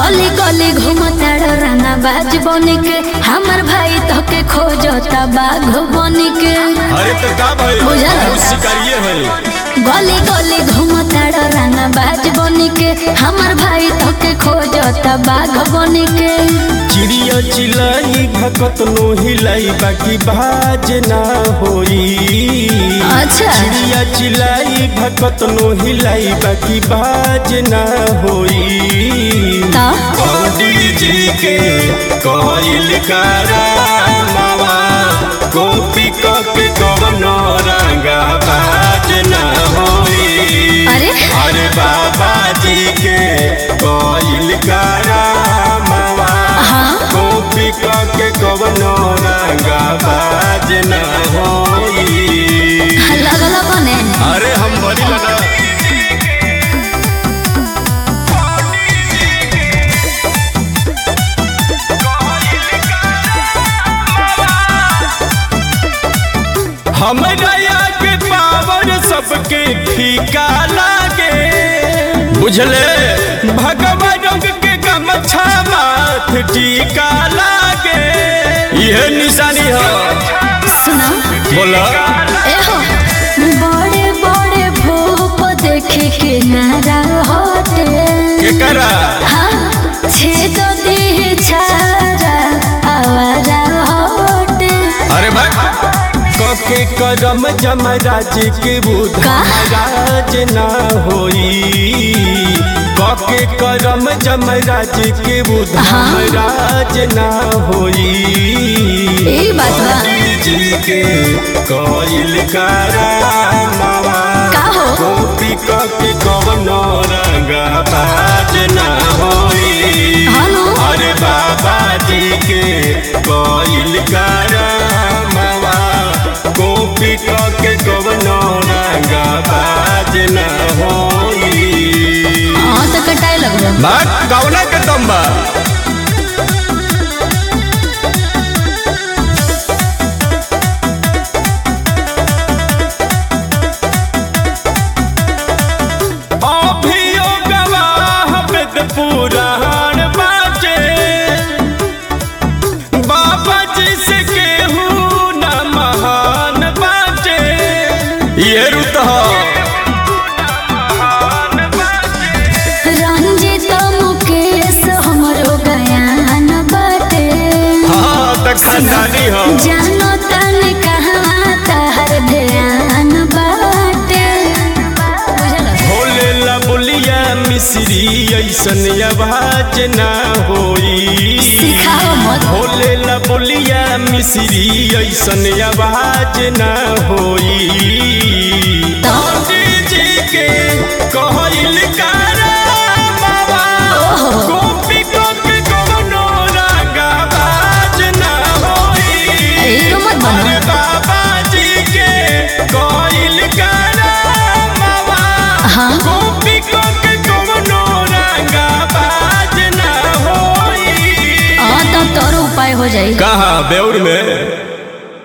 गली गली घूमताड़ रंगा बाज बनी के हमर भाई तोके खोजता बाघ बनी के अरे तो का भाई बुझल। हम शिकारिये है गली गली घूमताड़ रंगा बाज बनी के हमर भाई तोके खोजता बाघ बनी के चिड़िया चिलाई भकत नो हिलाई बाकी बाज ना होई अच्छा चिड़िया चिलाई भकत नो हिलाई बाकी बाज ना होई तो पंडित जी के कोइल करामावा कॉपी के कवनो रंगा बाज ना होई अरे अरे बाबा जी के कोइल करामावा हाँ कॉपी के कवनो रंगा बाज ना होई लगल बने अरे हम बड़ी लगा हमरा के पावर सबके फीका लागे बुझले भगवा रंग के गमछा माथ टीका लागे यह निशानी है सुना बोला एहो बड़े बड़े भूप देखे के नारा हटे के करा हाँ छेद देह छारा आवारा हटे अरे भाई कके करम जमराज के बुध का? महाराज ना होई कके करम जमराज के बुध हाँ। महाराज ना होई ई बात बा जी के कोइल करामावा का हो? कॉपी कके कवनो रंगा बाज ना होई हानो अरे बाबा जी के कोइल करामावा कॉपी के कवनो रंगा बाज न होई हाँ तो कटाए लगलो बात कवना के दम बा अभियो गवाह वेद पुराण बाटे बाबा जी से केहू न महान बाटे ये रुत रंजित मुकेश हमरो गयान बाटे हाँ तक खानदानी हो जानो तन कहाँ तहर ध्यान बाटे बुझल भोले ला बोलिया मिश्री ऐसन आवाज ना होई सिखाओ मत भोले ला बोलिया मिश्री ऐसन आवाज ना होई तो जी के कहल कारा बाबा ओहो। कॉपी कॉपी कोनो रंगा बाज ना होई हीरो मत बनो अरे बाबा जी के कहल कारा बाबा हाँ कॉपी कॉपी कोनो रंगा बाज ना होई हाँ तो तोरो उपाय हो जाई कहाँ बेउर में